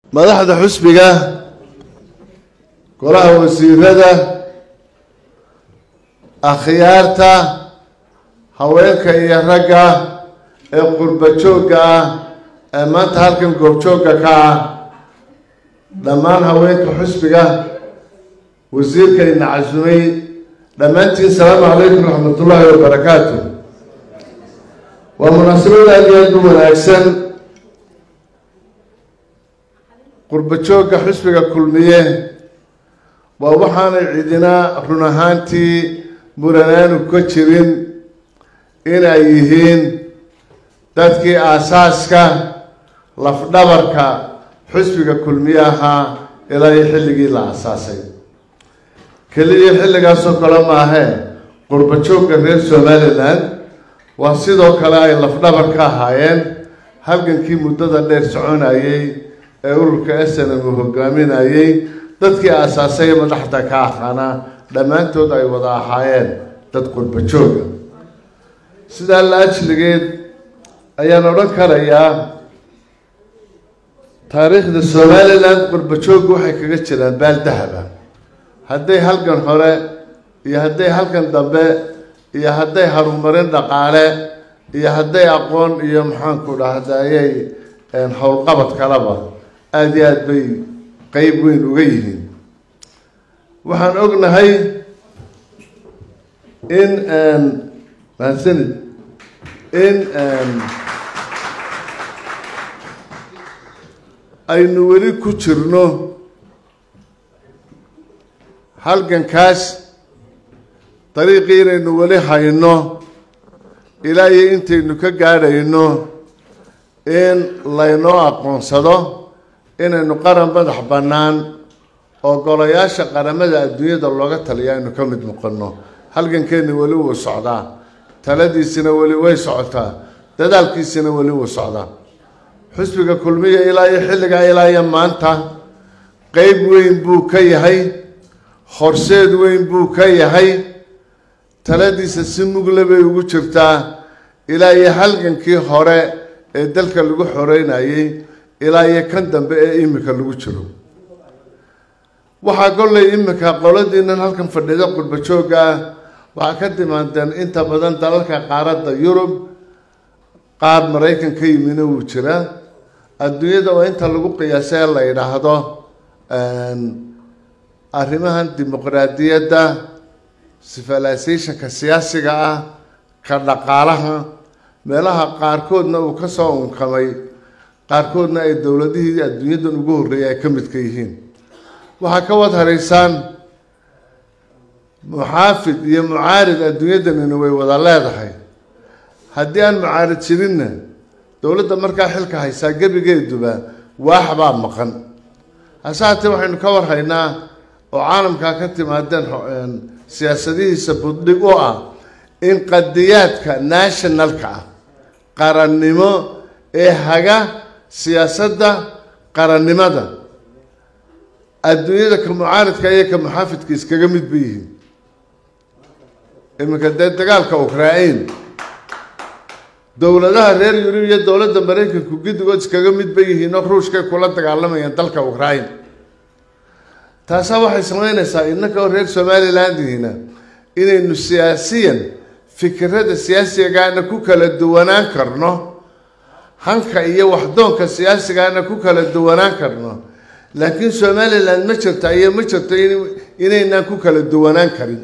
madaxda xusbiga golaha wasiirada akhyaarta haweenka iyo ragga ee qurba joogga ah ee maanta halkan goobjoogga ka ah dhammaan haweenka xusbiga wasiirkayna casumay dhammaantiin salaamu calaykum raxmatullaahi wabarakaatu waa munaasabad aad iyo aad u wanaagsan qurba joogga xusbiga kulmiye waa waxaanay cidina run ahaantii muranaanu ka jirin inay yihiin dadkii aasaaska lafdhabarka xusbiga kulmiye ahaa ilaa iyo xilligii la aasaasay keliya xilligaasoo kale maahee qurba joogga reer somalilan waa sidoo kale ay lafdhabar ka ahaayeen halgankii muddada dheer soconayay ee ururka snm uu hogaaminayay dadkii aasaasay madaxda ka aqaanaa dhammaantood ay wada ahaayeen dad qurba jooga sidaa la ajligeed ayaan odhan karayaa taariikhda somalilan qurba joogga waxay kaga jiraan baal dahaba hadday halkan hore iyo hadday halkan dambe iyo hadday horumarin dhaqaale iyo hadday aqoon iyo maxaanku dhahdayay howlqabad kaleba aada iyo aada bay qeyb weyn uga yihiin waxaan ognahay in mahadsanid in aynu weli ku jirno halgankaas dariiqii inaynu weli hayno ilaa iyo intaynu ka gaadhayno in laynoo aqoonsado inaynu qaran madax bannaan oo golayaasha qaramada adduunyada looga taliya aynu ka mid noqono halgankeena weli wuu socdaa taladiisina weli way socotaa dadaalkiisina weli wuu socdaa xusbiga kulmiya ilaa iyo xilligaa ilaa iyo maanta qeyb weyn buu ka yahay horseed weyn buu ka yahay taladiisa si mugle bay ugu jirtaa ilaa iyo halgankii hore ee dalka lagu xoreynayay ilaa iyo kan dambe ee imika lagu jiro waxaa kollay imika qoladiinan halkan fadhida qurba joogga ah waxaa ka timaadeen inta badan dalalka qaaradda yurub qaar maraykan ka yimina wuu jiraa adduunyada oo inta lagu qiyaasay la yidhaahdo arrimahan dimuqraadiyadda civilizationka siyaasiga ah ka dhaqaalaha meelaha qaarkoodna uu kasoo unkamay qaarkoodna ay dowladihii adduunyadan ugu horreeyay ay ka midka yihiin waxaa ka wad haraysaan muxaafid iyo mucaarid adduunyadanina way wada leedahay haddii aan mucaarid jirinna dowladda markaa xilka haysaa gebigeeduba waax baa maqan hase haatee waxaynu ka warhaynaa oo caalamkaa ka timaadeen siyaasadihiisa buddhig u ah in qadiyaadka nationalka ah qarannimo ee haga siyaasadda qarannimada adduunyada ka mucaaridka iyo ka muxaafidka iskaga mid ba yihiin iminka dee dagaalka ukrain dowladaha reer yurub iyo dowladda maraykanku giddigood iskaga mid ba yihiin oo ruushkay kula dagaalamayaan dalka ukrain taasaa waxay sameynaysaa innaka oo reer somalilandihina inaynu siyaasiyan fikirada siyaasigaana ku kala duwanaan karno hanka iyo waxdoonka siyaasigaana ku kala duwanaan karno laakiin somaliland ma jirta iyo ma jirto inaynaan ku kala duwanaan karin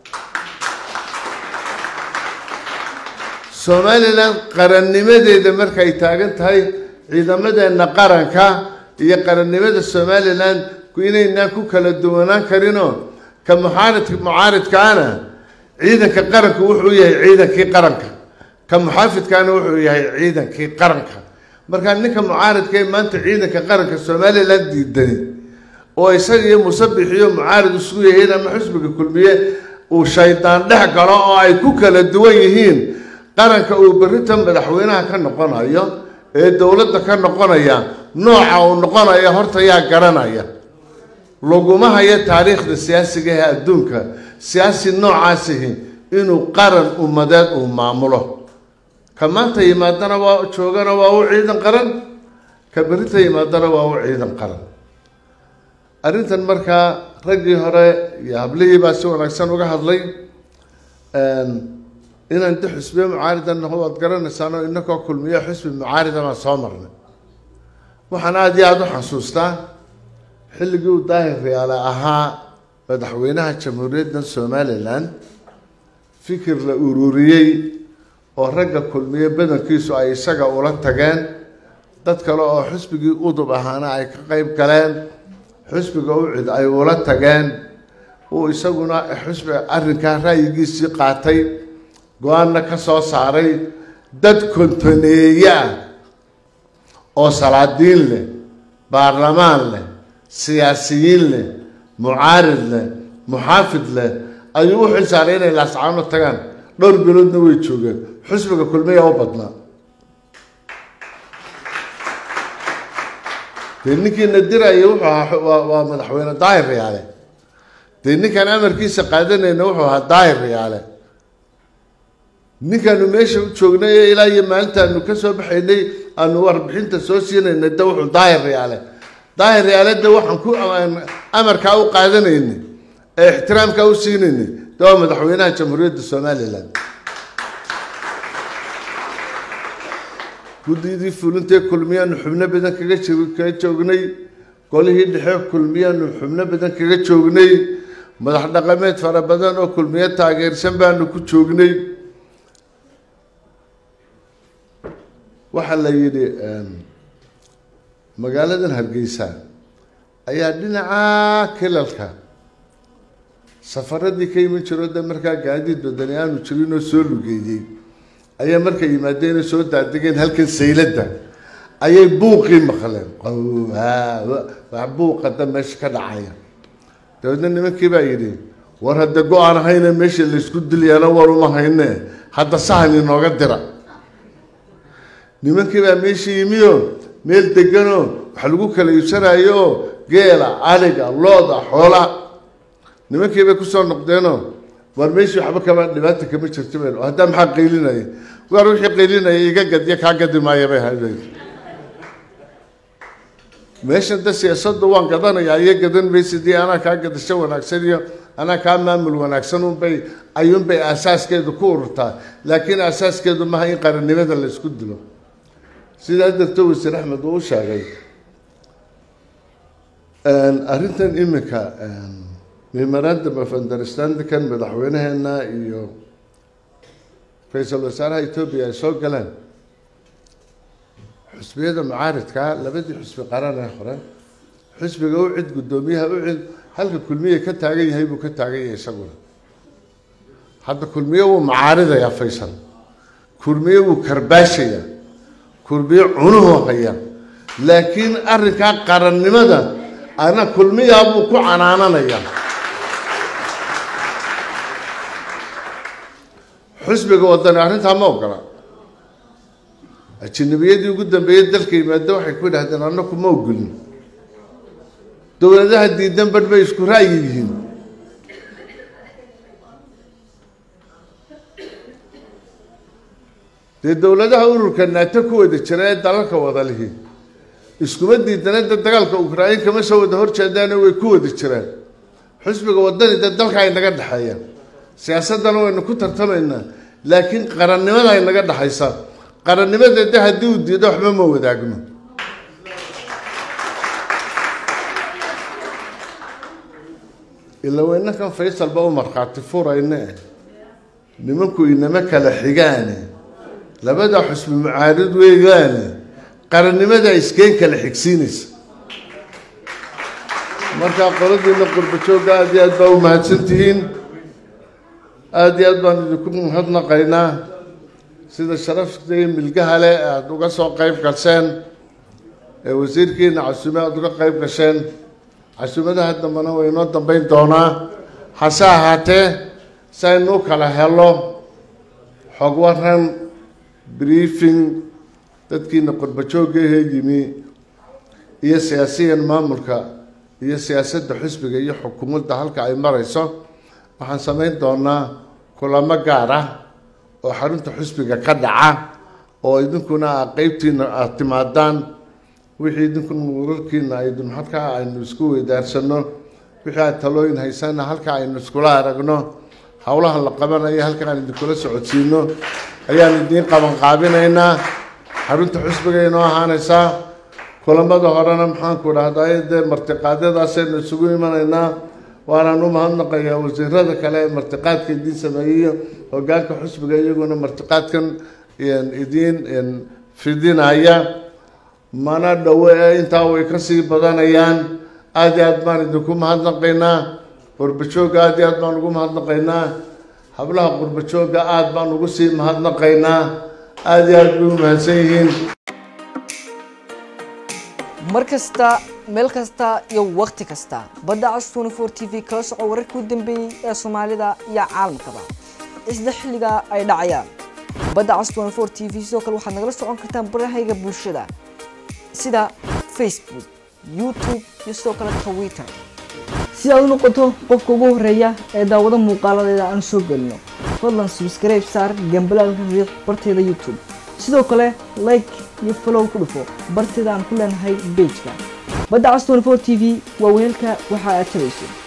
somaliland qarannimadeeda markay taagan tahay ciidamadeena qaranka iyo qarannimada somaliland inaynaan ku kala duwanaan karinoo ka muxaaridka mucaaridkaana ciidanka qaranku wuxuu yahay ciidankii qaranka ka muxaafidkaana wuxuu yahay ciidankii qaranka markaa ninka mucaaridka ee maanta ciidanka qaranka somaliland diidani oo isaga iyo musabixiyo mucaarid isugu yahiin ama xusbiga kulmiye uu shaydaan dhex galo oo ay ku kala duwan yihiin qaranka uu berrita madaxweynaha ka noqonayo ee dowladda ka noqonaya nooca uu noqonayo horta yaa garanaya laguma hayo taariikhda siyaasiga ee adduunka siyaasi noocaasihi inuu qaran ummadeed uu maamulo ka maanta yimaadana waa joogana waa u ciidan qaran ka berita yimaadana waa u ciidan qaran arrintan markaa raggii hore iyo hablihii baa si wanaagsan uga hadlay inaan de xusbiye mucaarida naho waad garanaysaan oo inakoo kulmiyo xusbi mucaarida baan soo marnay waxaan aada iyo aada u xasuustaa xilligii uu daahir riyaale ahaa madaxweynaha jamhuuriyadda somalilan fikir la ururiyey oo ragga kulmiye badankiisu ay isaga ula tageen dad kale oo xusbigii udub ahaana ay ka qeyb galeen xusbiga ucid ay ula tageen uu isaguna xusbi arrinkaa ra'yigiisii qaatay go-aanna ka soo saaray dad kontoneeye ah oo salaadiin leh baarlamaan leh siyaasiyiin leh mucaarid leh muxaafid leh ayuu u xil saaray inay laascaano tagaan dhowr biloodna way joogeen xusbiga kulmiya u badnaa dee ninkii nadiraya wuxuu ahaa waa madaxweyne daahir riyaale dee ninkaan amarkiisa qaadanayna wuxuu ahaa daahir riyaale ninkaanu meesha u joognay ee ilaa iyo maalintaanu ka soo baxaynay aanu warbixinta soo siinaynay de wuxuu daahir riyaale daahir riyaale de waxaan ku amarkaa u qaadanaynay ee ixtiraamkaa u siinaynay de waa madaxweynaha jamhuuriyadda somalilan guddidii fulintee kulmiyaanu xubno badan kaga kaga joognay golihii dhexe kulmiyaanu xubno badan kaga joognay madax dhaqameed fara badan oo kulmiyo taageersan baanu ku joognay waxaa la yidhi magaaladan hargeysa ayaa dhinaca kilalka safaradii ka iman jiro de markaa gaadiid badani aanu jirin oo soo lugeeyey ayaa markay yimaadeen oo soo daadegeen halkan sayladda ayay buuqii maqleen wax buuqa da meesha ka dhacaya dabeedna nimankii baa yidhi war hadda go-aan ahayne meesha laysku dilayana war uma hayne hadda sahan inooga dira nimankii baa meesha yimioo meel deganoo wax lagu kala iibsanayo oo geela aliga looda xoola nimankii bay kusoo noqdeenoo war meeshii waxba kama dhibaata kama jirto be haddaa maxaa qaylinaya waar wixii qaylinaya iga gadyo kaa gadi maaya bay ahayd meeshan de siyaasadda waan gadanayaa iyo gadan maysidii anaa kaa gadasho wanaagsan iyo anaa kaa maamul wanaagsan unbay ayuunbay asaaskeedu ku ururtaa laakiin asaaskeedu maaha in qarannimada la isku dilo sidaa darto wasiir axmed uu u sheegay arrintan iminka memorandum of understandingkan madaxweynaheena iyo ra-iisul wasaaraha etoobiya ay soo galeen xusbiyada mucaaridkaa labadii xusbi qaran ee hore xusbiga u cid guddoomiyaha u cid halka kulmiye ka taagan yahay buu ka taagan yahay isaguna hadda kulmiye wuu mucaaridayaa faysal kulmiye wuu karbaashayaa kulmiye cunuhu haya laakiin arrinkaa qarannimada ana kulmiyaa buu ku canaananayaa xusbiga wadani arrintaa ma ogola ajinabiyadii ugu dambeeyey dalka yimaado waxay ku idhahdeen annaku ma ogolin dowladaha diidan badh bay isku ra'yi yihiin dee dowladaha ururka naato ku wada jira ee dalalka wada lihi iskuma diidana de dagaalka ukrain kama soo wada horjeedaane way ku wada jiraan xusbiga wadani dee dalka ay naga dhexeeya siyaasaddana waynu ku tartamaynaa laakiin qarannimada ay naga dhexaysa qarannimada de haddii uu diido waxba ma wadaagno ila weynakan faysalba u markhaati furayne nimanku inama kala xigaane labada xusbi mucaarid weegaane qarannimada iskeen kala xigsiinaysa markaa qoladiina qurbajooga aada iyo aad baa u mahadsan tihiin aada iyo aad baan idinku mahadnaqaynaa sida sharafta iyo milgaha leh aada uga soo qeyb gasheen ee wasiirkiina casuume aada uga qeyb gasheen casuumadaha dambena way inoo dambeyn doonaa hase ahaatee si aynu u kala helo xog waran briefing dadkiina qurbajooga ahee yimi iyo siyaasiyan maamulka iyo siyaasadda xusbiga iyo xukuumadda halka ay marayso waxaan samayn doonaa kulamo gaar ah oo xarunta xusbiga ka dhaca oo idinkuna a qeybtiina aada timaadaan wixii idinku wararkiina aydun halkaa aynu isku weydaarsano wixii aad talooyin haysana halkaa aynu iskula aragno howlaha la qabanayo halka aan idinkula socodsiino ayaan idiin qabanqaabinaynaa xarunta xusbiga inoo ahaanaysaa kulamada horena maxaanku dhahday dee martiqaadyadaasaynu isugu imanaynaa waanaan u mahadnaqayaa wasiirada kale ee martiqaadka idiin sameeyeyo hogaanka xusbiga iyaguna martiqaadkan idiin fidinaya mana dhowo ee intaa way kasii badanayaan aada iyo aad baan idinku mahadnaqaynaa qurbajooga aada iyo aad baan ugu mahadnaqaynaa hablaha qurbajooga aada baan ugu sii mahadnaqaynaa aada iyo aad bay u mahadsan yihiin mar kasta meel kasta iyo wakhti kasta badda cas twenty four t v kala soco wararkii u dambeeyey ee soomaalida iyo caalamkaba isla xilliga ay dhacayaan badda cas twenty four t v sidoo kale waxaad nagala socon kartaan barahayga bulshada sida facebook youtube iyo sidoo kale twitter si aad u noqoto qofka ugu horeeya ee daawado muuqaaladeeda aan soo gelino fadlan subscribe saar gambalaalka riiq barteeda youtube sidoo kale like iyo follow ku dhufo barteeda aan ku leenahay bejka badda cas twenty four t v waa weelka waxa aad tabayso